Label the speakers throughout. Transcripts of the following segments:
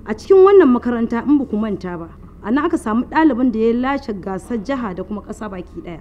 Speaker 1: a cikin wannan makaranta in ba ku manta ba a nan aka samu ɗalibin da ya lashe gasar jiha da kuma ƙasa baki ɗaya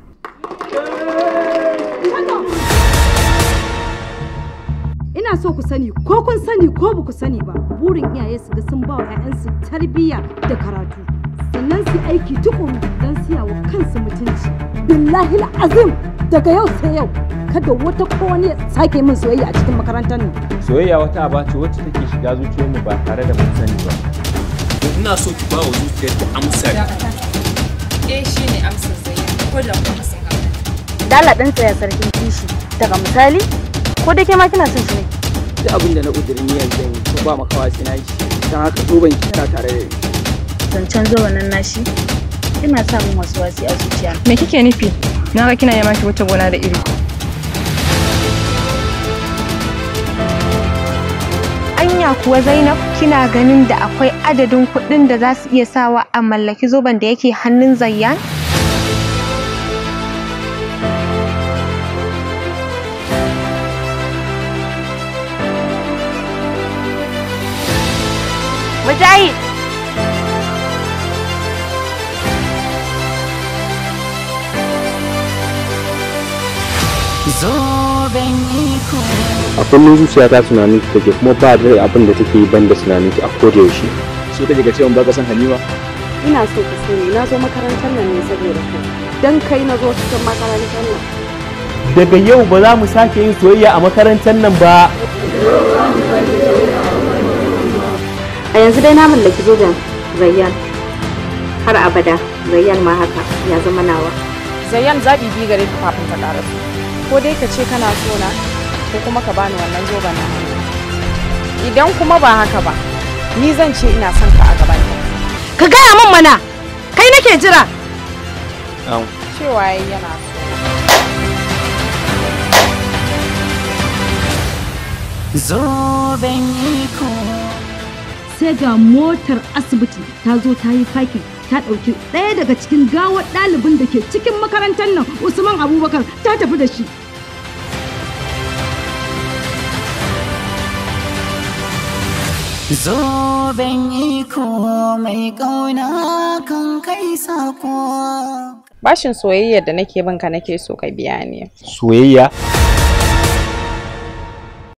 Speaker 1: ina so ku sani ko kun sani ko ba ku sani ba burin iyaye su ga sun ba wa 'ya'yansu tarbiyya da karatu sannan su aiki tukuru don siya wa kansu mutunci billahi azim daga yau sai yau kada wata ko wani ya sake min soyayya a cikin makarantar nan
Speaker 2: soyayya wata aba ce wacce take shiga zuciyarmu ba tare da mun sani ba
Speaker 3: ina so ki ba wa zuciyar ki amsa
Speaker 4: eh shi ne amsar zai ko da kuma sun haka
Speaker 5: dala ɗan tsaya sarkin kishi daga misali ko da ke ma kina son shi ne
Speaker 6: duk abin da na ƙudurin niyyar zan yi to ba makawa sai na yi shi don haka zoben ki tana tare da ni
Speaker 5: zancen zuwa nan nashi ina sa min wasu wasi a zuciya
Speaker 7: Me kike nufi? Na ga kina yamaki wata gona da iri.
Speaker 8: Anya kuwa Zainab kina ganin da akwai adadin kuɗin da za su iya sawa a mallaki zoben da yake hannun Zayyan? Mujahid!
Speaker 2: a kullum zuciya ta tunanin ki take kuma ba da abin da take yi banda tunanin ki a koda yaushe
Speaker 6: so kake ga cewa ba ka san Halima
Speaker 5: ina so ka sani na zo makarantar nan ne saboda kai dan kai na zo cikin makarantar nan
Speaker 2: daga yau ba za mu sake yin soyayya a makarantar nan ba
Speaker 5: a yanzu dai na mallaki zoben Zayyan har abada Zayyan ma haka ya zama nawa
Speaker 4: Zayyan zaɓi biyu gare ka kafin ka ƙara su ko dai ka ce kana so na ko kuma ka bani wannan zoben na hannu idan kuma ba haka ba ni zan ce ina son ka a gaban ka
Speaker 1: ka gaya min mana kai nake jira
Speaker 4: cewa yayi yana so
Speaker 1: sai ga motar asibiti ta zo ta yi fakin ta ɗauki ɗaya daga cikin gawar ɗalibin da ke cikin makarantar nan usman abubakar ta tafi da shi
Speaker 9: Zoben iko mai ƙauna kan kai sako.
Speaker 4: bashin soyayyar da nake bin ka nake so ka biya ni
Speaker 2: soyayya